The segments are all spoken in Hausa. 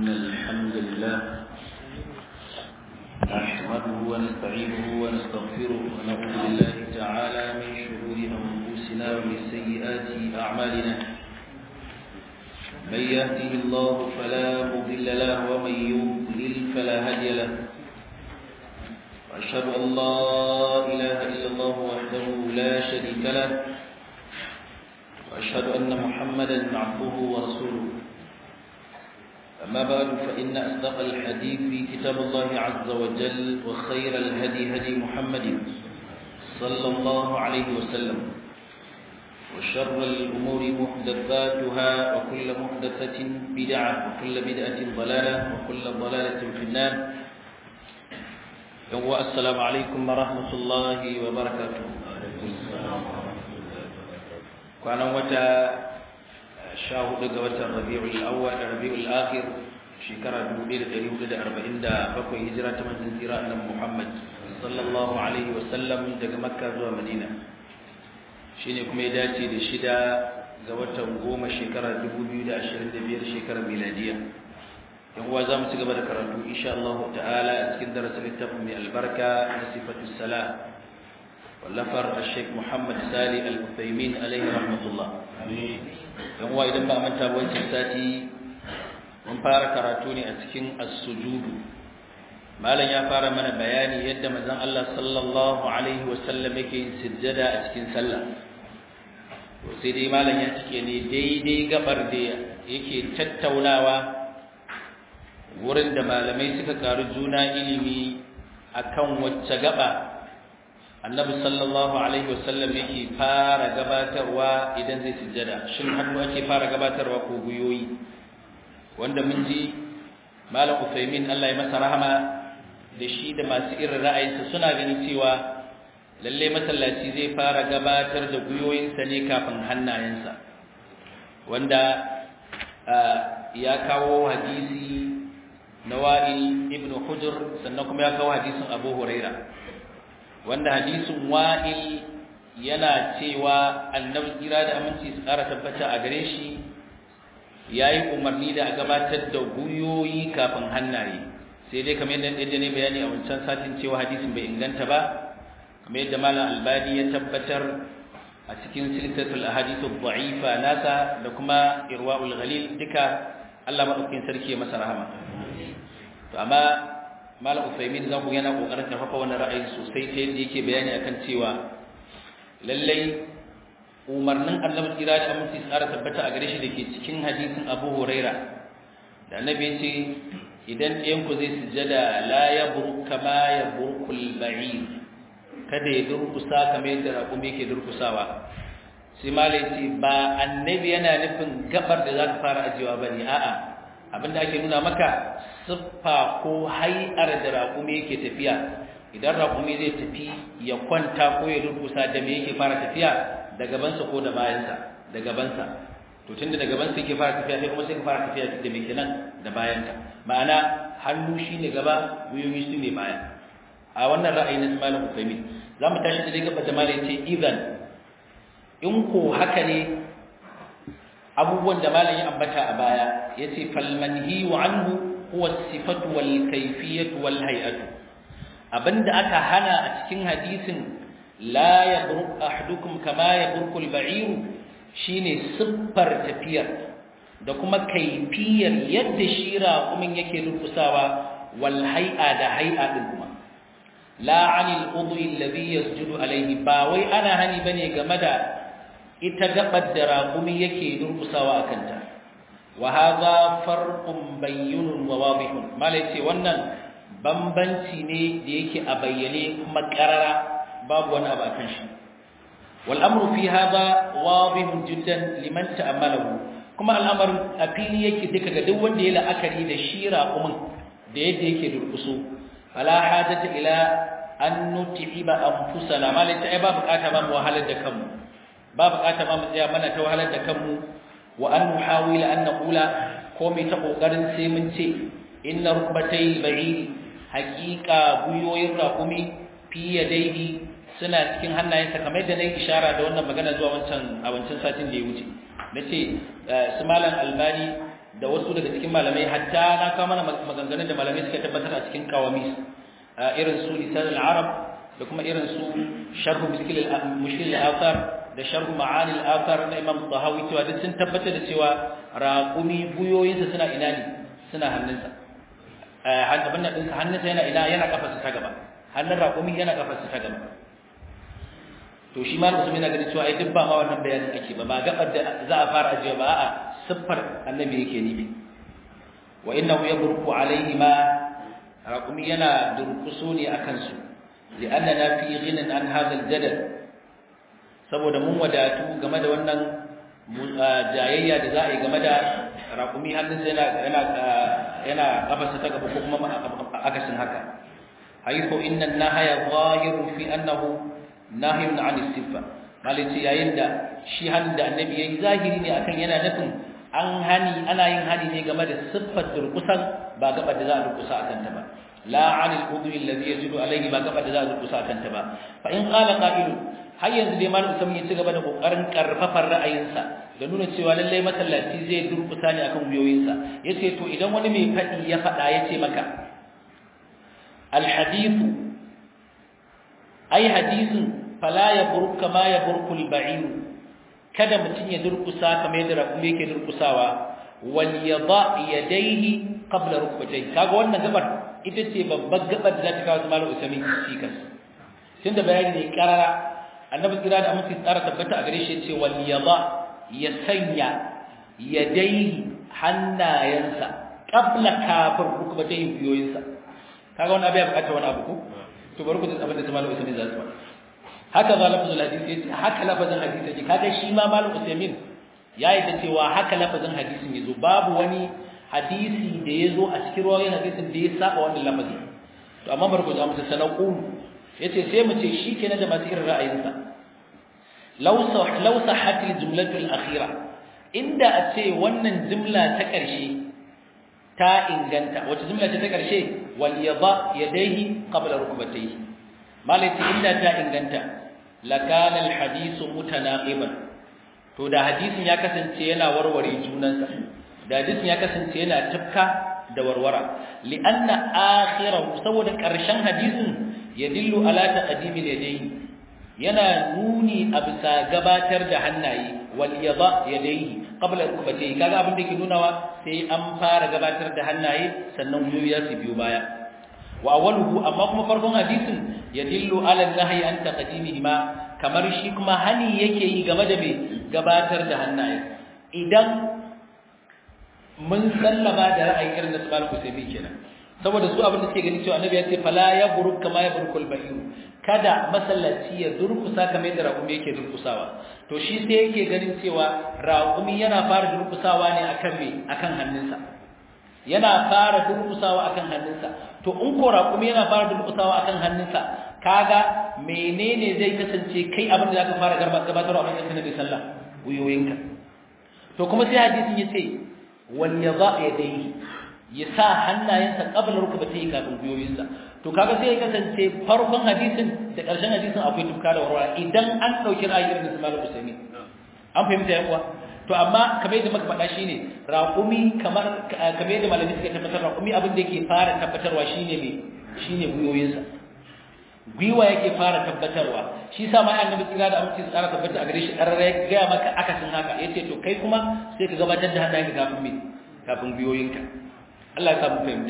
إن الحمد لله نحمده ونستعينه ونستغفره ونعوذ بالله تعالى من شرور أنفسنا ومن سيئات أعمالنا من يهده الله فلا مضل له ومن يضلل فلا هادي له وأشهد أن لا إله إلا الله وحده لا شريك له وأشهد أن محمدا عبده ورسوله أما بعد فإن أصدق الحديث في كتاب الله عز وجل وخير الهدي هدي محمد صلى الله عليه وسلم وشر الأمور محدثاتها وكل محدثة بدعة وكل بدعة ضلالة وكل ضلالة في النار السلام عليكم ورحمة الله وبركاته kwanan wata sha hudu ga watan rabi'ul awwal da rabi'ul akhir shekara 1447 hijira ta manzon tsira annabi Muhammad sallallahu alaihi wa sallam daga Makka zuwa Madina shine kuma ya dace da shida ga watan goma shekara 2025 shekarar miladiya yan uwa zamu ci gaba da karatu insha Allah ta'ala a cikin darasin littafin mai albarka na sifatus salat wallafar Sheikh Muhammad Sali Al-Uthaymin alaihi rahmatullah dan uwa idan ba manta ba wancan sati mun fara karatu ne a cikin as-sujudu malam ya fara mana bayani yadda manzon Allah sallallahu alaihi wasallam yake yin sujjada a cikin sallah to sai dai malam ya cike ne daidai gabar da yake tattaunawa wurin da malamai suka karu juna ilimi akan wacce gaba annabi sallallahu alaihi wasallam yake fara gabatarwa idan zai sujjada shin hannu ake fara gabatarwa ko guyoyi wanda mun ji malam Usaimin Allah ya masa rahama da shi da masu irin ra'ayinsa suna ganin cewa lalle masallaci zai fara gabatar da guyoyinsa ne kafin hannayensa wanda ya kawo hadisi na wa'il ibn hujr sannan kuma ya kawo hadisin abu huraira wanda hadisin wa'il yana cewa annabi kira da aminci su ƙara tabbata a gare shi yayi umarni da a gabatar da guyoyi kafin hannaye sai dai kamar yadda yadda ne bayani a wancan satin cewa hadisin bai inganta ba kamar yadda malam albani ya tabbatar a cikin silsilatul ahadithu dha'ifa nasa da kuma irwaul ghalil duka Allah madaukakin sarki ya masa rahama to amma malam Usaimin zan ku yana kokarin karfafa wannan ra'ayi sosai ta yadda yake bayani akan cewa lallai umarnin Annabi kira da aminci tsara tabbata a gare shi dake cikin hadisin Abu Huraira da Annabi ya ce idan ɗayan ku zai sujada la yabru kama yabrukul ba'ir kada ya durkusa kamar yadda raƙumi yake durkusawa sai malai ce ba annabi yana nufin gabar da zaka fara ajiyewa bane a'a abinda ake nuna maka siffa ko hai'ar da raƙumi yake tafiya idan raƙumi zai tafi ya kwanta ko ya durkusa da me yake fara tafiya da gabansa ko da bayansa da gabansa to tunda da gabansa yake fara tafiya sai kuma sai ka fara tafiya da me kenan da bayanka ma'ana hannu shine gaba guyoyi su ne baya a wannan ra'ayi na Malam Uthaymeen zamu tashi da gaba da Malam ce idan in ko haka ne abubuwan da Malam ya ambata a baya yace falmanhi wa anhu huwa sifatu wal kayfiyatu wal hay'atu abinda aka hana a cikin hadisin la yabruk ahadukum kama yabruku al-ba'ir shine siffar tafiyar da kuma kaifiyar yadda shira kuma yake durkusawa wal hay'a da hay'a din kuma la 'anil udwi alladhi yasjudu alayhi ba wai ana hani bane game da ita gabar da raqumi yake durkusawa akan ta wa hadha farqun bayyinun wa wadihun malai ce wannan bambanci ne da yake a bayyane kuma karara babu wani abu akan shi wal amru fi hadha wadihun jiddan liman ta'ammalahu kuma al'amarin a fili yake duka ga duk wanda ya la'akari da shira kuma da yadda yake durkuso fala hajata ila an nutiba anfusana malai ta ba bukata ba mu wahalar da kanmu ba bukata ba mu tsaya mana ta wahalar da kanmu wa an muhawila an naqula ko mai ta kokarin sai mun ce inna rukbatay ba'iri haqiqa guyoyin raqumi fi yadayhi suna cikin hannayensa kamar yadda nayi ishara da wannan magana zuwa wancan a wancan satin da ya wuce nace su malam albani da wasu daga cikin malamai hatta na kawo mana maganganun da malamai suka tabbatar a cikin kawamis irin su lisan al-arab da kuma irin su sharh mushkil mushkil al-athar da sharh ma'ani al-athar na imam tahawi cewa duk sun tabbatar da cewa raqumi buyoyinsa suna ina ne suna hannunsa abin nan ɗinsa hannunsa yana ina yana kafarsa ta gaba hannun raqumi yana kafarsa ta gaba to shi ma musulmi na ganin cewa ai duk ba ma wannan bayanin ake ba ba gabar da za a fara ajiye ba a'a siffar annabi yake nufi wa innahu yaburku alaihi ma raqumi yana durkuso ne akan su li'annana fi ghinan an hadha al-jadal saboda mun wadatu game da wannan jayayya da za a yi game da raqumi hannunsa yana yana yana kafarsa ta gaba ko kuma akasin haka haythu inna an-nahaya zahirun fi annahu nahyun 'an as-siffa malici yayin da shi hannun da annabi yayi zahiri ne akan yana nufin an hani ana yin hani ne game da siffar durkusan ba gaba da za a durkusa akan ta ba la 'anil udwi alladhi yajidu alayhi ba gaba da za a durkusa akan ta ba fa in qala qa'ilu har yanzu dai malam Usman ya ci gaba da kokarin karfafar ra'ayinsa da nuna cewa lallai masallaci zai durkusa ne akan wuyoyinsa yace to idan wani mai fadi ya fada yace maka al hadithu ai hadisin fala yaburuk kama yaburku al ba'ir kada mutun ya durkusa kamar yadda rakumi yake durkusawa wal yada yadayhi qabla rukbatayhi kaga wannan gabar ita ce babbar gabar da za ta kawo malam Usman cikas tunda bayani ne karara annabi kira da amince tsara tabbata a gare shi yace wal yada ya sanya yadayhi hannayensa qabla kafir rukbatayhi biyoyinsa kaga wannan abai bukata wani abu ko to bari ku ji abin da malam Usman zai tsaya haka za lafazin hadisi yace haka lafazin hadisi yace kaga shi ma malam Usman ya yi da cewa haka lafazin hadisin yazo babu wani hadisi da yazo a cikin rawayin hadisin da ya saba wannan lafazin to amma bari ku ji amsa sanaqu yace sai mu ce shikenan da masu irin ra'ayinsa law sah law sahhat al-jumlatu al-akhira inda a ce wannan jumla ta ƙarshe ta inganta wace jumla ce ta ƙarshe wal yada yadayhi qabla rukbatayhi malati inda ta inganta lakana al-hadithu mutanaqiban to da hadisin ya kasance yana warware junansa da hadisin ya kasance yana tafka da warwara li'anna akhirahu saboda ƙarshen hadisin yadillu ala taqdimil yadayhi yana nuni a bisa gabatar da hannaye wal yada yadayhi qabla rukbatayhi kaga abin da ke nunawa sai an fara gabatar da hannaye sannan gwiwoyi ya su biyo baya wa awwaluhu amma kuma farkon hadisin yadillu ala nahyi an taqdimihima kamar shi kuma hani yake yi game da me gabatar da hannaye idan mun sallama da ra'ayin irin da Subhanahu Kusaymi kenan saboda su abin da suke gani cewa annabi ya ce fala ya buruk kama ya burkul bahir kada masallaci ya durkusa kamar yadda raƙumi yake durkusawa to shi sai yake ganin cewa raƙumi yana fara durkusawa ne akan me akan hannunsa yana fara durkusawa akan hannunsa to in ko raƙumi yana fara durkusawa akan hannunsa kaga menene zai kasance kai abin da zaka fara gabatarwa a matsayin nabi sallah uyoyinka to kuma sai hadisin yace wal yada yadayhi ya sa hannayensa qabla rukbatayhi kafin guyoyinsa to kaga sai ya kasance farkon hadisin da ƙarshen hadisin akwai tuka da warwara idan an dauki ra'ayin da Imam Usaimi an fahimta ya kuwa to amma kamar yadda muka faɗa shine raqumi kamar kamar yadda malami suka tabbatar raqumi abin da yake fara tabbatarwa shine me shine guyoyinsa gwiwa yake fara tabbatarwa shi sa ma annabi kira da aminci tsara tabbata a gare shi ƙarara ya gaya maka akasin haka yace to kai kuma sai ka gabatar da hannayenka kafin me kafin gwiwoyinka Allah ya samu fahimta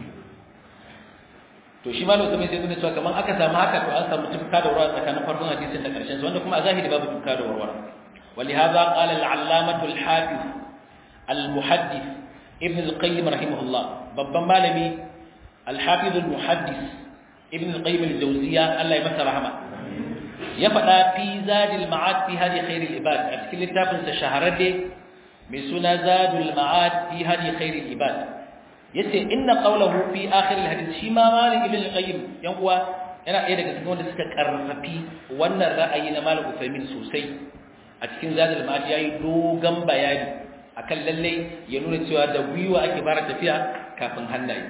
to shi malam sai sai nuna cewa kaman aka samu haka to an samu tufka da warwara tsakanin farkon hadisin da karshen sa wanda kuma a zahiri babu tufka da warwara ولهذا قال العلامة الحافظ المحدث ابن القيم رحمه الله babban malami الحافظ المحدث ابن القيم الجوزية الله يمسى رحمه ya faɗa fi zadil ma'ad fi hadi khairil ibad a cikin littafin sa shahararre mai suna zadul ma'ad fi hadi khairil ibad yace inna qawluhu fi akhir al-hadith shi ma malik ibn al-qayyim yan uwa yana ɗaya daga cikin wanda suka karfafi wannan ra'ayi na malik usaimin sosai a cikin zadul ma'ad yayi dogon bayani akan lalle ya nuna cewa da gwiwa ake fara tafiya kafin hannaye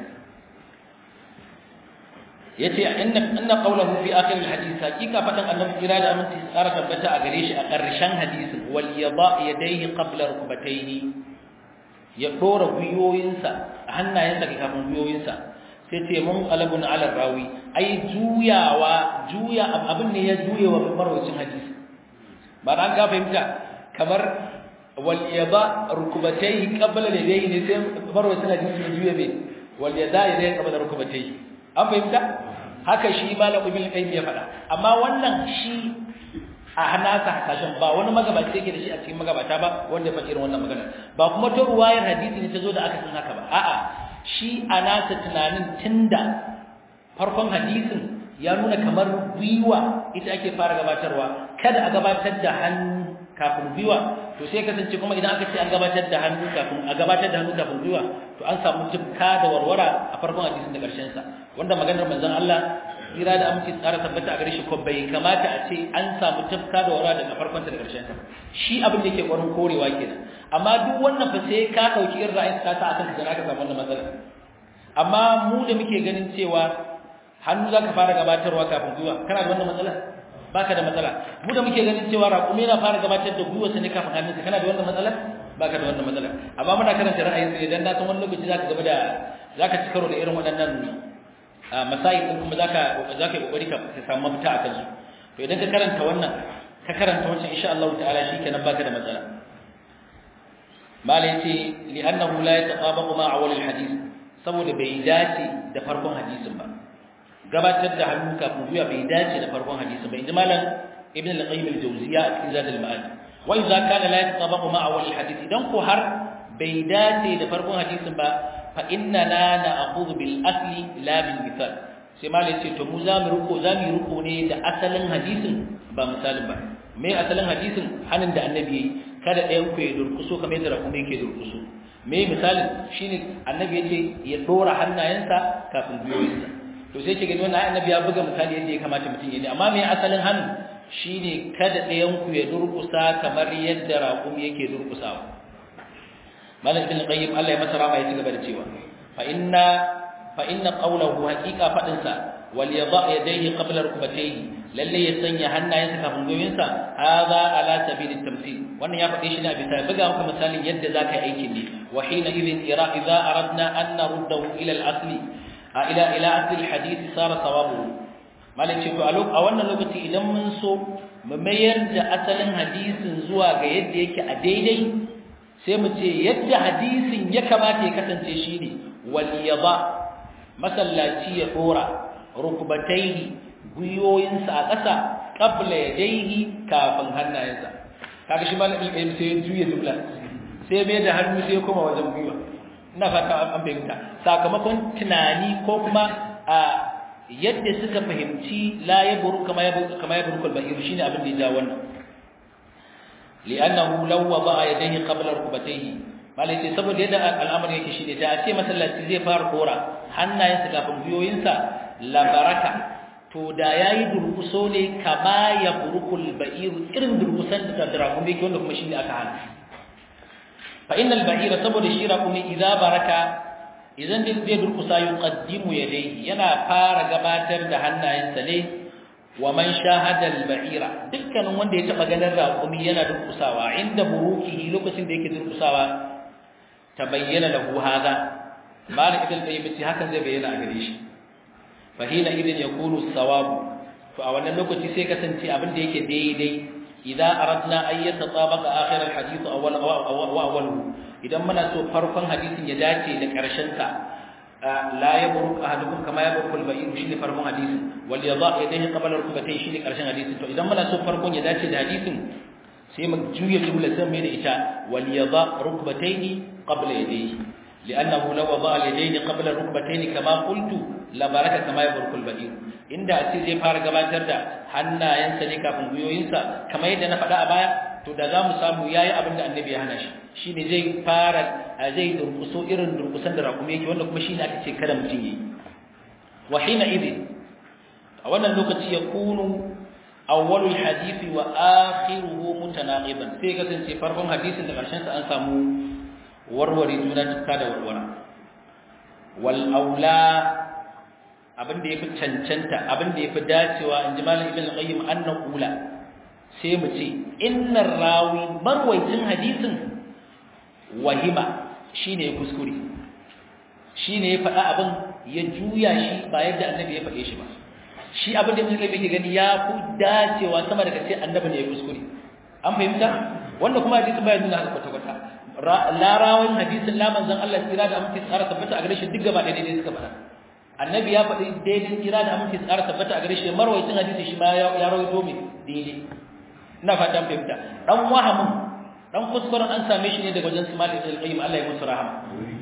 yace inna inna qawluhu fi akhir alhadith hakika fadan annabi kira da aminci tsara tabbata a gare shi a ƙarshen hadisin wal yada yadayhi qabla rukbatayhi ya dora guyoyinsa hannayensa ga kafin guyoyinsa sai ce mun qalabun ala rawi ai juyawa juya abin ne ya juye wa marwacin hadisi ba dan ka fahimta kamar wal yada rukubatayhi qabla ladayhi ne sai marwacin hadisi ya juye be wal yada yadayhi qabla rukubatayhi an fahimta haka shi malam ibn qayyim ya faɗa amma wannan shi a hanasa hasashen ba wani magabaci yake da shi a cikin magabata ba wanda ya faɗi irin wannan magana ba kuma ta ruwayar hadisi ne ta zo da aka san haka ba a'a shi a nasa tunanin tunda farkon hadisin ya nuna kamar gwiwa ita ake fara gabatarwa kada a gabatar da hannu kafin gwiwa to sai kasance kuma idan aka ce an gabatar da hannu kafin a gabatar da hannu kafin gwiwa to an samu tufka da warwara a farkon hadisin da ƙarshen sa wanda maganar manzon Allah tsira da aminci tsara tabbata a gare shi ko bai kamata a ce an samu tafka da wara daga farkon ta da karshen ta shi abin da yake ƙwarin korewa kenan amma duk wannan fa sai ka dauki irin ra'ayin ka sa akan ka ka samu wannan matsala amma mu da muke ganin cewa hannu zaka fara gabatarwa kafin gwiwa kana da wannan matsala baka da matsala mu da muke ganin cewa raƙumi na fara gabatar da gwiwa sai kafin hannunka kana da wannan matsala baka da wannan matsala amma muna karanta ra'ayin sai dan na san wani lokaci zaka gaba da zaka ci karo da irin waɗannan masayin din kuma zaka zaka yi kokari ka samu mafita a kansu to idan ka karanta wannan ka karanta wancan insha Allah ta'ala shikenan baka da matsala mala yace li'annahu la yataqabaqu ma awwal al-hadith saboda bai dace da farkon hadisin ba gabatar da hannu kafin zuwa bai dace da farkon hadisin ba inji malam ibn al-qayyim al-jawziyya a cikin zad al-ma'ad wa idza kana la yataqabaqu ma awwal al-hadith idan ko har bai dace da farkon hadisin ba fa inna la na'khudhu bil asli la bil misal sai malai ce to mu za mu ruko za mu ruko ne da asalin hadisin ba misalin ba me asalin hadisin hanin da annabi yayi kada ɗayan ku ya durkuso kamar yadda rakumi yake durkuso me misalin shine annabi yace ya dora hannayensa kafin gwiwoyinsa to sai ke gani wannan annabi ya buga misali yadda ya kamata mutum ya ne amma me asalin hanin shine kada ɗayan ku ya durkusa kamar yadda rakumi yake durkusawa malam ibn qayyim Allah ya masa rama ya ci gaba da cewa fa inna fa inna qawluhu haqiqa fadin sa wal yada yadayhi qabla rukbatayhi lalle ya sanya hannayensa kafin goyinsa hadha ala sabil at-tamthil wannan ya faɗe shi ne a bisa buga maka misalin yadda zaka yi aikin ne wa hina idhin ira idza aradna an naruddahu ila al-asli ila ila asli al-hadith sara sawabu malam ce to a wannan lokaci idan mun so mu mayar da asalin hadisin zuwa ga yadda yake a daidai sai mu ce yadda hadisin ya kamata ya kasance shi ne waliyaba masallaci ya dora rukbataihi guyoyinsa a ƙasa qabla yadayhi kafin hannayensa kaga shi malamin ilmi sai ya juya jumla sai mai da hannu sai kuma wajen gwiwa ina fata an fahimta sakamakon tunani ko kuma a yadda suka fahimci la yaburu kama yaburu kama yaburu kalbahir shine abin da ya ja wannan li'annahu law wada'a yadayhi qabla rukbatayhi malai ce saboda yadda al'amari yake shine da a ce masallaci zai fara kora hannayensa kafin biyoyinsa la baraka to da yayi durkuso ne kama ya burukul ba'iru irin durkusan da darakum yake wanda kuma shine aka hana fa innal ba'ira saboda shi rakumi idza baraka idan din zai durkusa yuqaddimu yadayhi yana fara gabatar da hannayensa ne wa man shahada al-ba'ira dukkanin wanda ya taba ganin raƙumi yana durkusawa inda burukihi lokacin da yake durkusawa tabayyana lahu hada malik ibn qayyim ce hakan zai bayyana a gare shi fa hina idan yakunu sawabu to a wannan lokaci sai kasance abin da yake daidai idan aradna an yatatabaqa akhir al-hadith awwal wa awwaluhu idan muna so farkon hadisin ya dace da karshen sa la yabruk ahadukum kama yabruk al-ba'ir shine farkon hadisin wal yada yadayhi qabla rukbatayhi shine karshen hadisin to idan muna so farkon ya dace da hadisin sai mu juya jumla sai mai da ita wal yada rukbatayhi qabla yadayhi li'annahu law wada al-yadayni qabla rukbatayni kama qultu la baraka kama yabruk al-ba'ir inda a ce zai fara gabatar da hannayensa ne kafin guyoyinsa kamar yadda na faɗa a baya to da za mu samu yayi abin da annabi ya hana shi shine zai fara zai durkuso irin durkusan da rakumi yake wanda kuma shine aka ce kada mutum yi wa hina idin a wannan lokaci ya kunu awwalul hadisi wa akhiruhu mutanaqiban sai kasance farkon hadisin da karshen sa an samu warware juna tukka da warwara wal aula abin da yafi cancanta abin da yafi dacewa in ji malam ibn qayyim annahu la sai mu ce innar rawi marwaitin hadisin wahima shine ya kuskure shine ya faɗa abin ya juya shi ba yadda annabi ya faɗe shi ba shi abin da ibn qayyim yake gani ya fi dacewa sama daga ce annabi ne ya kuskure an fahimta wanda kuma hadisi baya nuna haka kwata kwata larawan hadisin la manzon Allah tsira da amince tsara tabbata a gare shi duk gaba da daidai suka faɗa annabi ya faɗi daidai tsira da amince tsara tabbata a gare shi marwayacin hadisi shi ma ya rawaito mai daidai ina fata an fahimta dan wahamin dan kuskuren an same shi ne daga wajen su malik al-qayyim Allah ya musu rahama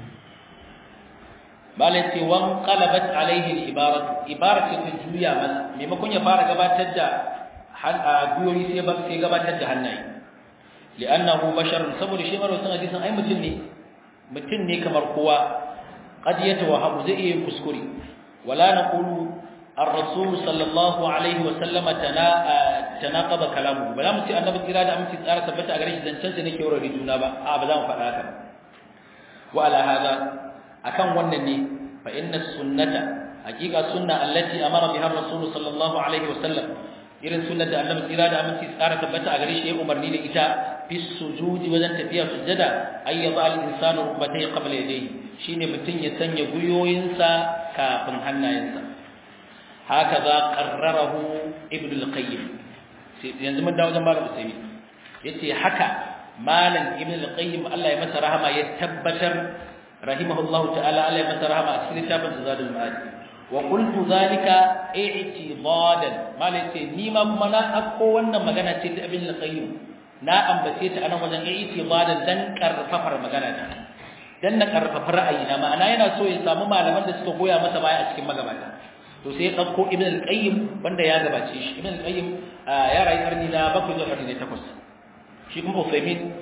malai ce wan qalabat alaihi al-ibarat ibarat ce ta juya masa maimakon ya fara gabatar da guyoyi sai ba sai gabatar da hannaye li'annahu basharun saboda shi marwayin hadisin ai mutum ne mutum ne kamar kowa qad yatawahamu zai iya kuskure wala naqulu ar-rasul sallallahu alaihi wa sallama tana tanaqaba kalamu ba za mu ce annabi kira da aminci tsara tabbata a gare shi zancen sa nake wurare juna ba a ba za mu faɗa haka wa ala hada akan wannan ne fa inna sunnata hakika sunna allati amara biha ar-rasul sallallahu alaihi wa sallam irin sunnar da annabi kira da aminci tsara tabbata a gare shi ya umarni da ita fi sujudi wajen tafiya sujada ayyaba al-insanu rubatay qabla yadayhi shine mutun ya sanya guyoyinsa kafin hannayensa hakaza qarrarahu ibn al-qayyim yanzu mun dawo wajen malam usaimi yace haka malam ibn al-qayyim Allah ya masa rahama ya tabbatar rahimahullahu ta'ala Allah ya masa rahama a cikin littafin zadul ma'ad wa qultu zalika i'tidadan malam ce ni ma kuma na akko wannan magana ce ta ibn al-qayyim na ambace ta anan wajen i'tidadan dan karfafar magana ta dan na karfafa ra'ayina ma'ana yana so ya samu malaman da suka goya masa baya a cikin magabata to sai ya dauko ibn al-qayyim wanda ya gabace shi ibn al-qayyim ya rayu karni na bakwai zuwa karni na takwas shi kuma Uthaymeen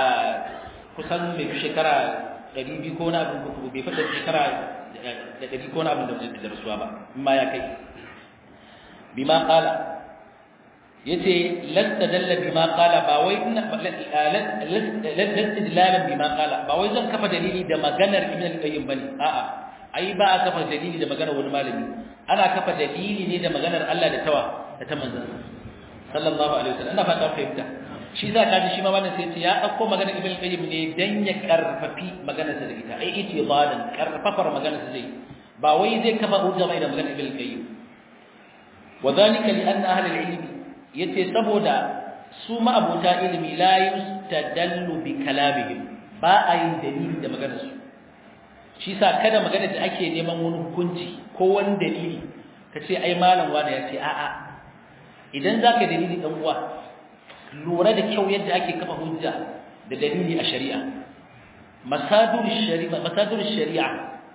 kusan mai fi shekara 200 ko na abin ko bai fada shekara da 100 ko na abin da rasuwa ba amma ya kai bima qala yace lasta dalla bima qala ba wai ina lasta dilalan bima qala ba wai zan kafa dalili da maganar ibn al-qayyim bane a'a ai ba a kafa dalili da maganar wani malami ana kafa dalili ne da maganar Allah da tawa da ta manzon sallallahu alaihi wasallam ina fata fahimta shi za ka ji shi ma wannan sai ce ya dauko maganar ibn al-qayyim ne dan ya karfafi maganar sa da ita ai iti badan karfafar maganar sa zai ba wai zai kafa hujja mai da maganar ibn al-qayyim wadhalika li anna ahli al-ilm yace saboda su ma abota ilimi la yustadallu bi kalamihim ba a yin dalili da maganar su shi sa kada magana da ake neman wani hukunci ko wani dalili ka ce ai malam wani ya ce a'a idan za ka dalili ɗan uwa lura da kyau yadda ake kafa hujja da dalili a shari'a masadur shari'a masadur shari'a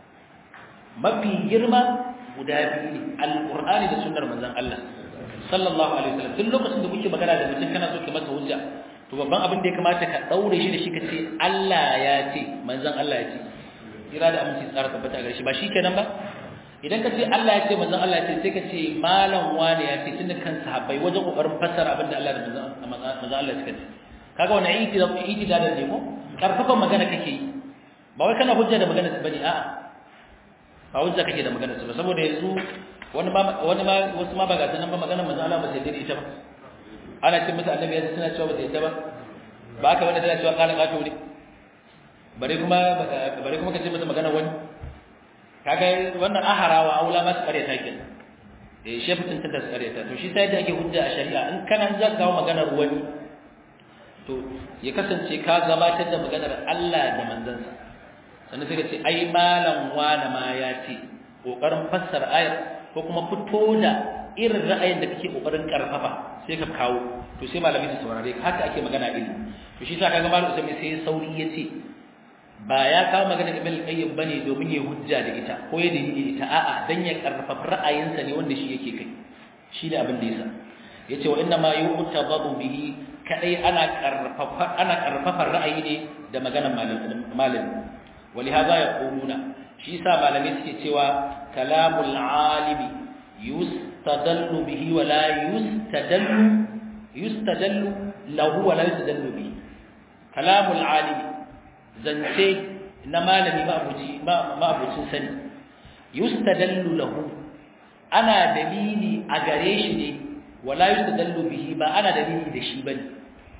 mafi girma guda biyu ne alqur'ani da sunnar manzon Allah sallallahu alaihi wasallam tun lokacin da kuke magana da mutum kana so ka masa hujja to babban abin da ya kamata ka daure shi da shi ka ce Allah ya ce manzon Allah ya ce kira da aminci tsara tabbata a gare shi ba shi kenan ba idan ka ce Allah ya ce manzon Allah ya ce sai ka ce malam wani ya ce tunda kan sahabbai wajen kokarin fassara abin da Allah da manzon Allah suka ce kaga wannan iti da iti da da ko karfafan magana kake yi ba wai kana hujja da magana su bane a'a ba hujja kake da magana su ba saboda yanzu wani ma wani ma wasu ma ba ga sanan ba magana manzon Allah ba sai dai ita ba ana ce musu annabi ya suna cewa ba sai ita ba ba ka wanda tana cewa kala kato ne bare kuma bare kuma kace masa magana wani kaga wannan aharawa aula ma su kare ta kin eh shefu tun ta kare ta to shi sai da ake hujja a shari'a in kana za ka kawo maganar wani to ya kasance ka gabatar da maganar Allah da manzansa sannan sai ka ce ai malam wani ma ya ce kokarin fassara ayar ko kuma fito da irin ra'ayin da kake kokarin karfafa sai ka kawo to sai malami su saurare ka haka ake magana ilimi to shi sa kaga malam Usman sai sauri yace ba ya kawo magana Ibn al-Qayyim bane domin ya hujja da ita ko ya dalili ita a'a dan ya karfafa ra'ayinsa ne wanda shi yake kai shi da abin da yasa yace wa inna ma yu'tabadu bihi kadai ana karfafa ana karfafa ra'ayi ne da maganar malami ولهذا يقولون shi yasa malamai suke cewa kalamul alimi yustadallu bihi wa la yustadallu yustadallu lahu wa la yustadallu bihi kalamul alimi zance na malami ma'abuci ma'abucin sani yustadallu lahu ana dalili a gare shi ne wa la yustadallu bihi ba ana dalili da shi bane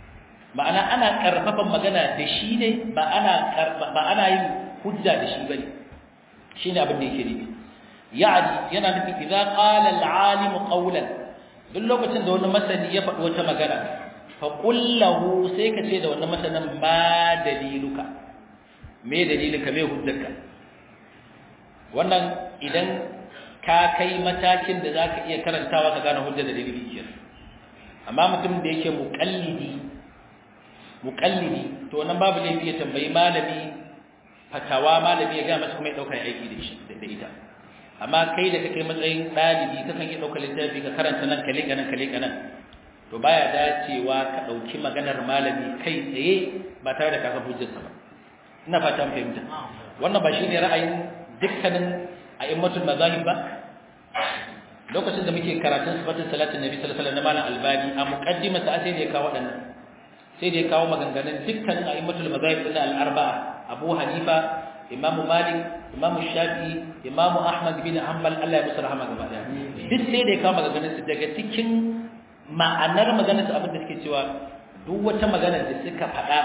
ma'ana ana karfafan magana da shi ne ba ana ba ana yin hujja da shi bane shine abin da yake nufi yani yana nufin idza qala al-alim qawlan duk lokacin da wani masani ya faɗi wata magana fa qul lahu sai ka ce da wannan masanin ma daliluka me dalilinka me hujjarka wannan idan ka kai matakin da zaka iya karantawa ka gane hujjar da dalili kenan amma mutum da yake muqallidi muqallidi to wannan babu laifi ya tambayi malami fatawa malami ya ga masa kuma ya dauka aiki da shi da ita amma kai da kake matsayin dalibi kakan iya dauka littafi ka karanta nan kale kanan kale kanan to baya dacewa ka dauki maganar malami kai tsaye ba tare da ka san hujjarsa ba ina fata mun fahimta wannan ba shine ra'ayin dukkanin a'immatul mazahib ba lokacin da muke karatun sifatin salatin nabi sallallahu alaihi wasallam na malam albani a muqaddimah sa sai da ya kawo wadannan sai da ya kawo maganganun dukkanin a'immatul mazahib din al-arba'a abu hanifa imam malik imam shafi'i imam ahmad bin hanbal Allah ya musu rahama gaba daya duk sai da ya kawo maganganun su daga cikin ma'anar maganar su abin da suke cewa duk wata magana da suka faɗa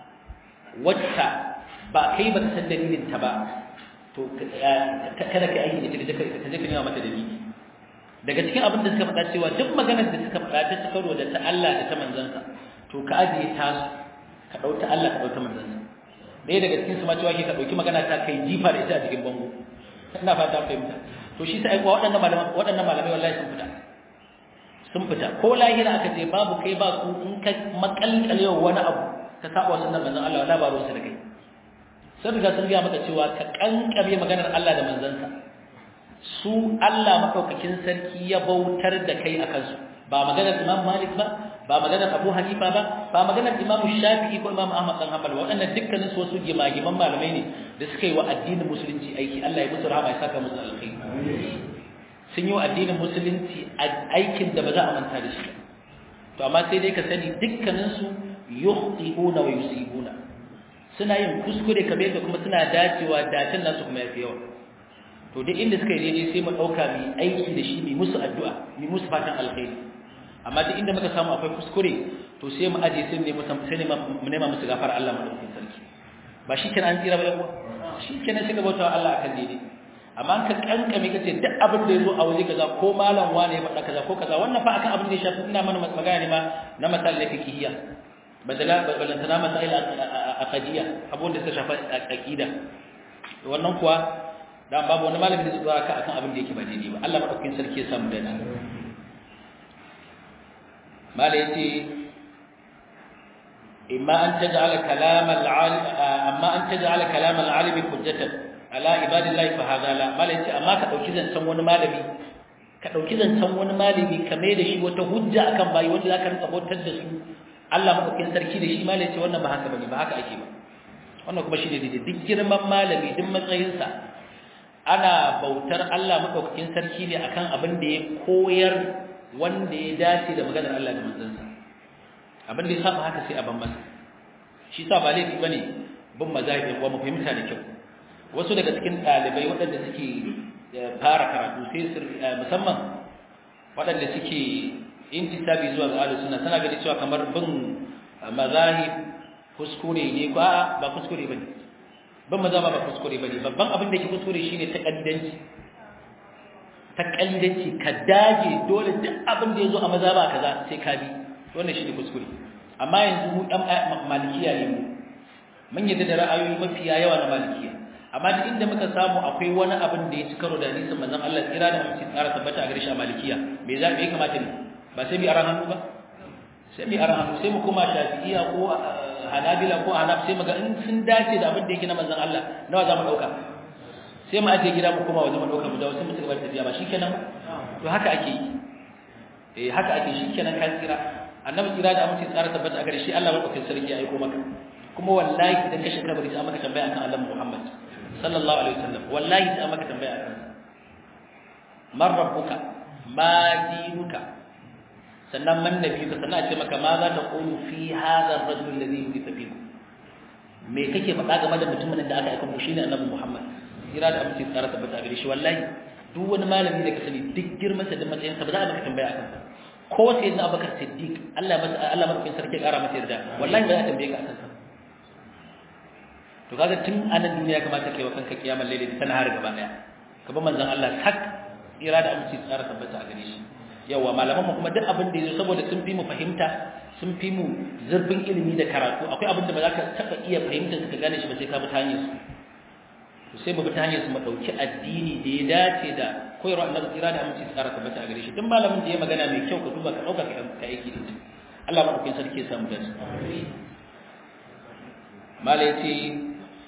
wacce ba kai ba ka san dalilin ta ba to kada ka aiki da ita ka je ka nema mata dalili daga cikin abin da suka faɗa cewa duk maganar da suka faɗa ta cikaro da ta Allah da ta manzansa to ka ajiye ta su ka ɗau ta Allah ka ɗau ta manzansa ɗaya daga cikin su ma cewa ke ka ɗauki magana ta kai jifa da ita a cikin bango ina fata an fahimta to shi sai kuwa waɗannan malamai waɗannan malamai wallahi sun fita sun fita ko lahira aka ce babu kai ba su in ka makalkale wani abu ka saba sunnar manzon Allah wala ba ruwansa da kai sun riga sun gaya maka cewa ka kankame maganar Allah da manzansa su Allah makaukakin sarki ya bautar da kai a kansu ba maganar Imam Malik ba ba maganar Abu Hanifa ba ba maganar Imam Shafi'i ko Imam Ahmad dan Hanbal waɗannan dukkanin su wasu gimagiman malamai ne da suka yi wa addinin musulunci aiki Allah ya musu rahama ya saka musu alkhairi sun yi wa addinin musulunci aikin da ba za a manta da shi to amma sai dai ka sani dukkanin su yukhti'una wa yusibuna suna yin kuskure kamar yadda kuma suna dacewa dacin nasu kuma yafi yawa to duk inda suka yi daidai sai mu dauka mu aiki da shi mu musu addu'a mu musu fatan alkhairi amma duk inda muka samu akwai kuskure to sai mu aje sai ne sai ne mu nema musu gafara Allah madaukakin sarki ba shi kenan an tsira ba yawa shi kenan sai ka bauta Allah akan daidai amma ka kankame kace duk abin da yazo a waje kaza ko malam wane ya faɗa kaza ko kaza wannan fa akan abin da ya shafi ina mana magana ne ma na masalai fikihiyya badala balantana masail aqidiyya abun da suka shafa aqida wannan kuwa dan babu wani malami da su zara ka akan abin da yake ba daidai ba Allah madaukakin sarki ya samu dana mala yace imma an taj'ala kalam al-alim amma an taj'ala kalam al-alim hujjatan ala ibadillahi fa hadha la mala yace amma ka dauki zancen wani malami ka dauki zancen wani malami ka mai da shi wata hujja akan bayi wanda zaka rinka bautar da su Allah madaukakin sarki da shi malai ce wannan ba haka bane ba haka ake ba wannan kuma shine daidai duk girman malami duk matsayinsa ana bautar Allah madaukakin sarki ne akan abin da ya koyar wanda ya dace da maganar Allah da manzansa abin da ya saba haka sai a ban masa shi sa ba laifi bane bin mazahibin wa mu fahimta da kyau wasu daga cikin ɗalibai waɗanda suke fara karatu sai musamman waɗanda suke intisabi zuwa ga ahlus sunna tana gani cewa kamar bin mazahib kuskure ne ba ba kuskure bane ban maza ba kuskure bane babban abin da ke kuskure shine takaddanci takaddanci ka dage dole duk abin da yazo a maza ba kaza sai ka bi wannan shine kuskure amma yanzu mu dan malikiya ne mu mun yadda da ra'ayoyi mafiya yawa na malikiya amma duk inda muka samu akwai wani abin da ya ci karo da hadisin manzon Allah tsira da mutum tsara tabbata a gare shi a malikiya me za me kamata ne ba sai bi aran hannu ba sai bi aran hannu sai mu kuma shafi'iya ko hanabila ko hanaf sai mu ga in sun dace da abin da yake na manzon Allah nawa za mu dauka sai mu aje gida mu kuma waje mu dauka mu dawo sai mu cigaba da tafiya ba shikenan to haka ake yi eh haka ake shikenan kan tsira annabi tsira da mutum tsara tabbata a gare shi Allah madaukakin sarki ya aiko maka kuma wallahi idan ka shiga bari sai maka tambaya akan Allah Muhammad sallallahu alaihi wasallam wallahi sai maka tambaya akan man rabbuka ma dinuka sannan man nabiyuka sannan a ce maka ma za ta qulu fi hadha ar-rajul alladhi yudita fikum me kake faɗa game da mutumin da aka aika mu shine annabi Muhammad kira da amince tsara tabbata gare shi wallahi duk wani malami da ka sani duk girman sa da matsayin sa ba za a maka tambaya akan sa ko sai na Abubakar Siddiq Allah masa Allah madaukakin sarki ƙara masa yarda wallahi ba za ta tambaye ka akan sa to kaga tun anan duniya kamata kai wa kanka kiyamar laili ta har gaba daya ka bi manzon Allah sak ira da aminci tsara tabbata a gare shi yawa malaman mu kuma duk abin da yazo saboda sun fi mu fahimta sun fi mu zurfin ilimi da karatu akwai abin da ba za ka taba iya fahimta ka gane shi ba sai ka bi ta hanyar su sai mu bi ta hanyar su mu dauki addini da ya dace da koyarwa annabi ira da aminci tsara tabbata a gare shi duk malamin da ya magana mai kyau ka duba ka dauka ka aiki da shi Allah madaukakin sarki ya samu dace mala yace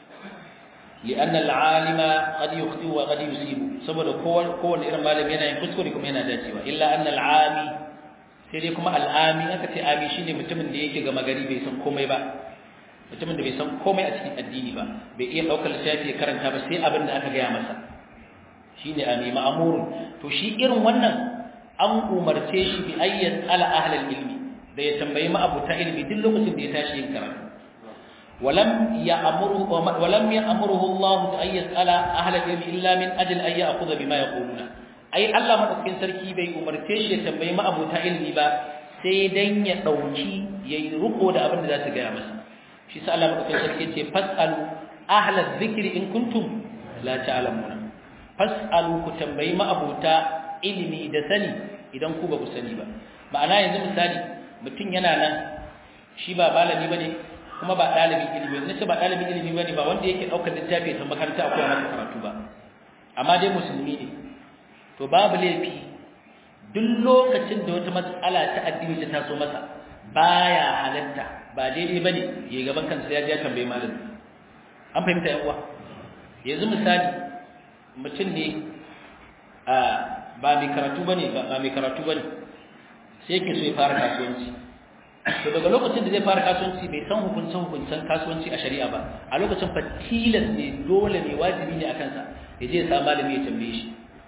لأن العالم قد يخطئ وقد يصيب saboda kowane irin malami yana yin kuskure kuma yana dacewa illa anna al'ami sai dai kuma al'ami aka ce ami shine mutumin da yake gama gari bai san komai ba mutumin da bai san komai a cikin addini ba bai iya daukar lissafi ya karanta ba sai abin da aka gaya masa shine ami ma'murun to shi irin wannan an umarce shi bi ayyan ala ahlil ilmi da ya tambayi ma'abuta ilmi duk lokacin da ya tashi yin karatu ولم يأمره ولم يأمره الله أن يسأل أهل العلم إلا من أجل أن يأخذ بما يقولون أي الله مدفكين سركي بي أمرتش يتنبي ما أبو تعلم با سيدن يدوكي يرقو دا أبن ذات قيامس شي سأل الله مدفكين سركي فاسألوا أهل الذكر إن كنتم لا تعلمون فاسألوا كتنبي ما أبو ilimi da sani idan ku ba ku sani ba ma'ana yanzu misali mutum yana nan shi ba malami bane kuma ba ɗalibin ilimi ne ce ba ɗalibin ilimi bane ba wanda yake ɗaukar littafi ta makaranta a koya masa karatu ba amma dai musulmi ne to babu laifi duk lokacin da wata matsala ta addini ta taso masa baya halatta ba daidai bane ya gaban kansa ya je tambaye malami an fahimta yan uwa yanzu misali mutum ne a ba mai karatu bane ba mai karatu bane sai yake so ya fara kasuwanci to daga lokacin da zai fara kasuwanci bai san hukuncin hukuncin kasuwanci a shari'a ba a lokacin fa tilas ne dole ne wajibi ne akan sa ya je ya samu malami ya tambaye shi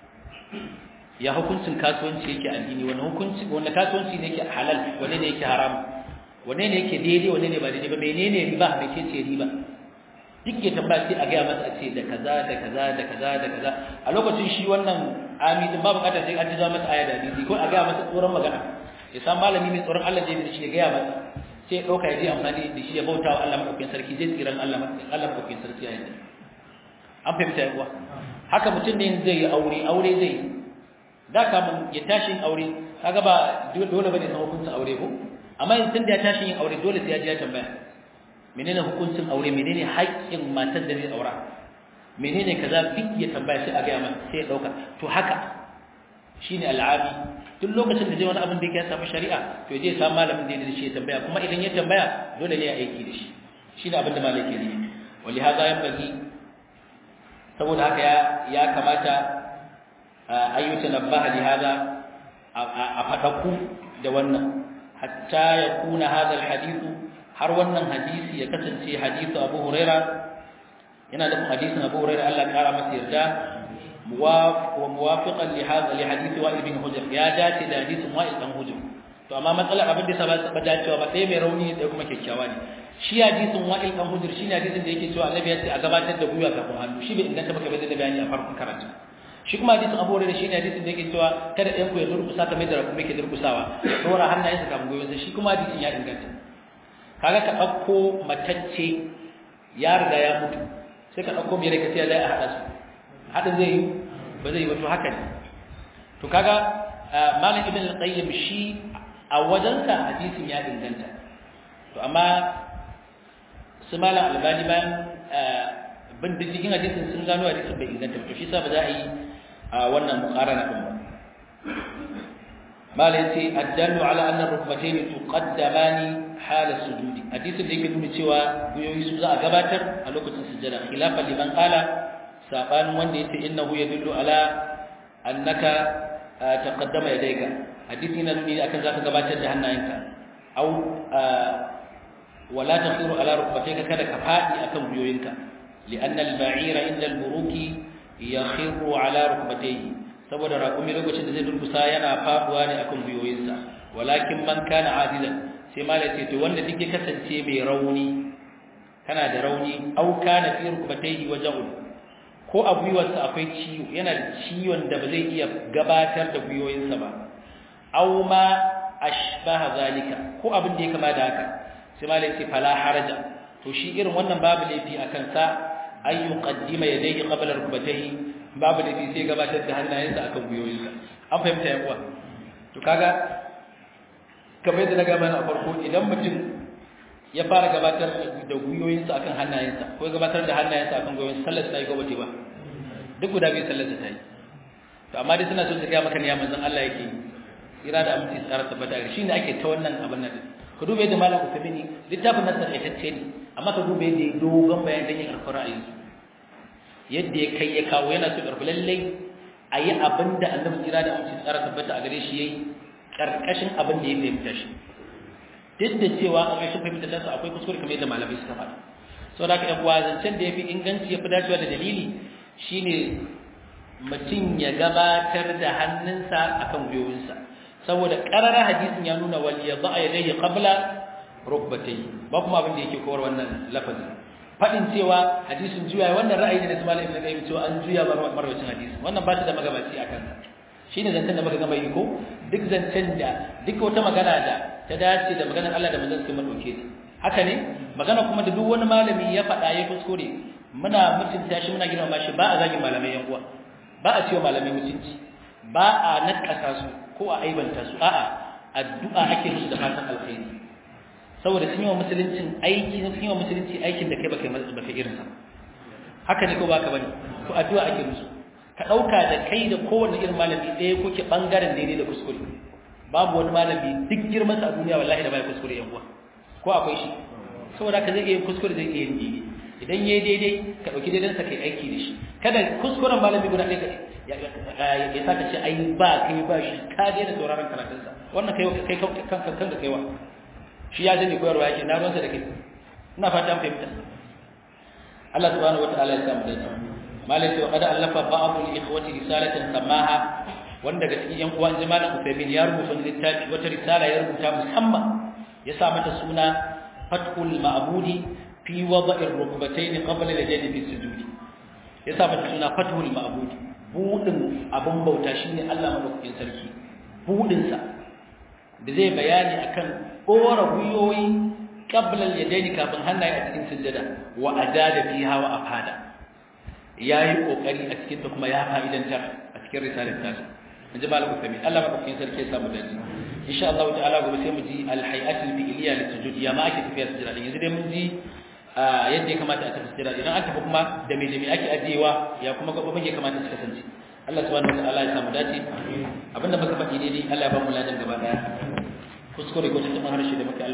ya hukuncin kasuwanci yake addini wani hukunci wanda kasuwanci ne yake halal wanne ne yake haram wanne ne yake daidai wanne ne ba daidai ba menene riba me ce ce riba duk ya tambaya sai a gaya masa a ce da kaza da kaza da kaza da kaza a lokacin shi wannan amidin ba bukatar sai an ji masa aya da hadisi ko a gaya masa tsoron magana ya san malami mai tsoron Allah da shi ya gaya masa sai ya ɗauka ya je amfani da shi ya bauta wa Allah maɗaukin sarki zai tsiran Allah Allah maɗaukin sarki ya yi an fahimta ya kuwa haka mutum ne zai yi aure aure zai yi da kamun ya tashi yin aure kaga ba dole bane san hukuncin aure ko amma in tun da ya tashi yin aure dole sai ya je ya tambaya menene hukuncin aure menene haƙƙin matar da zai aura menene kaza duk ya tambaya sai a ga masa sai ya dauka to haka shine al'abi duk lokacin da zai wani abin da yake samu shari'a to ya je samu malamin da ya shi ya tambaya kuma idan ya tambaya dole ne ya aiki da shi shine abin da malai ke nufi wali hada yan bagi saboda haka ya ya kamata ayyuta nabbaha li hada a fadaku da wannan hatta yakuna hada alhadithu har wannan hadisi ya kasance hadisu Abu Huraira yana da hadisin Abu Huraira Allah ya kara masa yarda wa muwafiqan li hadha li hadisi Wa'il bin Hujr ya dace da hadisin Wa'il dan Hujr to amma matsalar abin da sa ba dacewa ba sai mai rauni da kuma kyakkyawa ne shi hadisin Wa'il dan Hujr shine hadisin da yake cewa Annabi ya ce a gabatar da gwiwa kafin hannu shi bai inganta baka bai da bayani a farkon karatu shi kuma hadisin Abu Hurairah shine hadisin da yake cewa kada ɗayan ku ya durkusa kamar da kuma yake durkusawa dora hannayensa kafin gwiwansa shi kuma hadisin ya inganta kaga ka ɗauko matacce ya riga ya mutu sai ka ɗauko mai rikaci ya zai a haɗa su haɗin zai yi ba zai yi wato haka ne to kaga malam ibn al-qayyim shi a wajensa hadisin ya inganta to amma su malam albani bayan bin diddigin hadisin sun gano hadisin bai inganta to shi sa ba za a yi wannan muqarana din ba malai ce addallu ala anna rukbatayn tuqaddamani hala sujudi hadisin da yake nuna cewa guyoyi su za a gabatar a lokacin sujjada khilafan liman qala saban wanda yace innahu yadullu ala annaka taqaddama yadayka hadisi na nuni akan zaka gabatar da hannayenka au wala takhiru ala rukbatayka kada ka fadi akan guyoyinka lianna al-ba'ira inda al-buruki yakhiru ala rukbatayhi saboda raƙumi lokacin da zai durkusa yana faduwa ne akan guyoyinsa walakin man kana adizan sai malai ce to wanda duk ya kasance mai rauni kana da rauni au kana fi rukbatayhi waja'un ko a gwiwarsa akwai ciwo yana da ciwon da ba zai iya gabatar da gwiwoyinsa ba au ma ashbaha zalika ko abin da ya kama da haka sai malai ce fala haraja to shi irin wannan babu laifi akan sa ay yuqaddima yadayhi qabla rukbatayhi babu laifi sai gabatar da hannayensa akan guyoyinsa an fahimta ya kuwa to kaga kamar yadda na ga mana a farko idan mutum ya fara gabatar da guyoyinsa akan hannayensa ko gabatar da hannayensa akan guyoyinsa sallar ta yi gobe ba duk guda biyu sallar ta yi to amma dai suna so su ga maka ne ya manzon Allah yake ira da aminci tsara tabbata shi ne ake ta wannan abin nan ka dube yadda malam Uthaymeen littafin nan takaitacce ne amma ka dube yadda ya dogon bayan dan yin alfara a yanzu yadda ya kai ya kawo yana so karfi lallai a yi abin da annabi ira da aminci tsara tabbata a gare shi yayi karkashin abin da ya fahimta shi duk da cewa a ƙarshen fahimta ta akwai kuskure kamar yadda malamai suka faɗa saboda haka yan uwa zancen da ya fi inganci ya fi dacewa da dalili shine mutum ya gabatar da hannunsa akan gwiwinsa saboda ƙararar hadisin ya nuna wal ya ba a yadda qabla rukbatayhi ba kuma abin da yake kowar wannan lafazi fadin cewa hadisin juya wannan ra'ayi ne na Ismail ibn Qayyim cewa an juya marwacin hadisin wannan ba shi da magabaci akan sa shine zancen da muka gama yi ko duk zancen da duk wata magana da ta dace da maganar Allah da manzon sai mu dauke ta haka ne magana kuma da duk wani malami ya faɗa ya kuskure muna mutunta shi muna girmama shi ba a zagin malamai yan uwa ba a cewa malamai mutunci ba a nakasa su ko a aibanta su a'a addu'a ake musu da fatan alkhairi saboda sun yi wa musuluncin aiki sun yi wa musulunci aikin da kai baka baka irin sa haka ne ko baka bane to addu'a ake musu ka dauka da kai da kowanne irin malami ɗaya kuke bangaren daidai da kuskure babu wani malami duk girman sa a duniya wallahi da bai kuskure yan uwa ko akwai shi saboda ka zai iya kuskure zai iya yin daidai idan yayi daidai ka dauki daidan sa kai aiki da shi kada kuskuren malami guda ɗaya ya ya saka ce ai ba kai ba shi ka daina sauraron karatun sa wannan kai kai kanka kanka kaiwa shi ya sani koyarwa yake na ruwansa da kai ina fata an fahimta Allah subhanahu wataala ya samu dace malai to kada allafa ba'dul ikhwati risalatan samaha wanda daga cikin yan uwan jama'a Uthaymeen ya rubuta littafi wata risala ya rubuta musamman ya sa mata suna fathul ma'budi fi wada'ir rukbatayn qabla al-jannah fi sujudi ya sa mata suna fathul ma'budi budin abun bauta shine Allah madaukakin sarki budin sa da zai bayani akan ƙora gwiwoyi ƙablar yadaini kafin hannaye a cikin sujjada wa ajada fiha wa afada yayi kokari a cikin ta kuma ya fa'idantar a cikin risalar ta in ji malamu kami Allah madaukakin sarki ya samu dace insha Allah ta'ala gobe sai mu ji al-hay'atul fi'liya lit-sujud ya ma ake tafiya sujjada din yanzu dai mun ji yadda ya kamata a tafi sujjada idan aka tafi kuma da me da me ake ajiyewa ya kuma gabobin ya kamata su kasance Allah subhanahu wa ta'ala ya samu dace abinda muka faɗi daidai Allah ya ba mu ladan gaba daya kuskure ko tuntuɓin harshe da muke